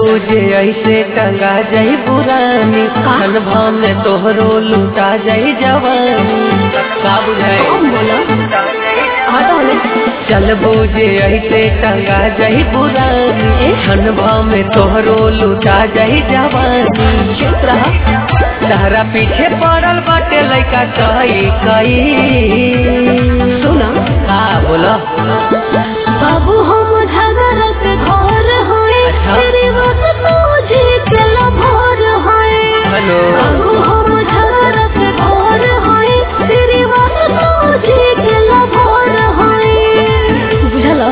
बूझे ऐसे टंगा जाई पुरानी अनुभव में तोहरो लुटा जाई जवानी का बुझाई कौन बोला हाँ तो हमें चल बूझे ऐसे टंगा जाई पुरानी अनुभव में तोहरो लुटा जाई जवानी चुप रहा तारा पीछे पड़ल बाटे लइका कई कई सुना का बोला बाबू हम झगड़ा के घर होए अच्छा। तेरी बात तुझे के लभर होए हेलो बाबू हम झगड़ा के घर होए तेरी बात तुझे के लभर होए बुझला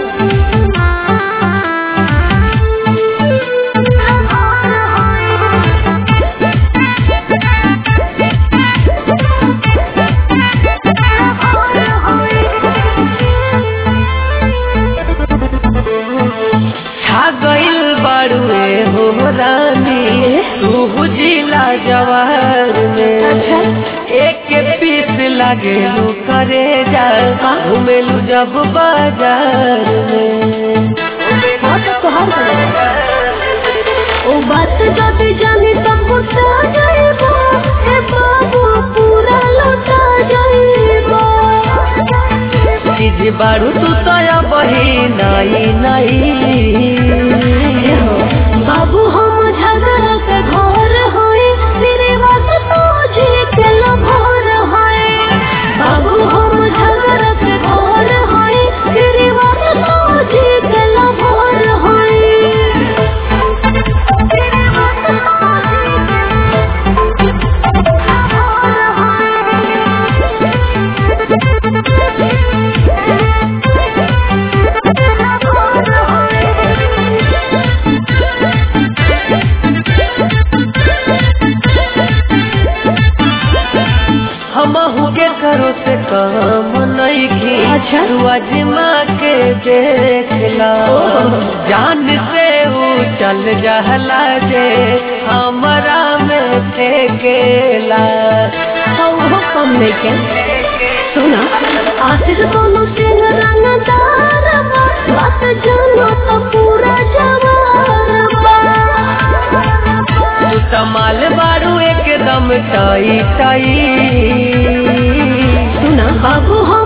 छा गइल बाड़ुए हो रानी तू जिला जवार में अच्छा। एक के पीस लागे लू करे जा घूमेलू जब बाजार में हाँ तो तोहार कर ओ बात जब जानी तब गुस्सा जाएगा हे बाबू पूरा लौटा जाएगा चीज बारू तू तो बही नाई नाई बाबू हम झगड़ा के घर होए तेरे बात तुझे के लभर होए बाबू हम झगड़ा के घर होए तेरे बात तुझे के लभर होए तेरे बात हम के करो से काम नहीं की अच्छा। तू अजमा के देखला जान से ऊ चल जहला जे हमरा में फेंकेला वो कम लेके सुना आशीष दोनों सिंह रंगदार बा, बात जानो तो पूरा जवार बा। तू तमाल बारू एकदम टाई टाई सुना बाबू हम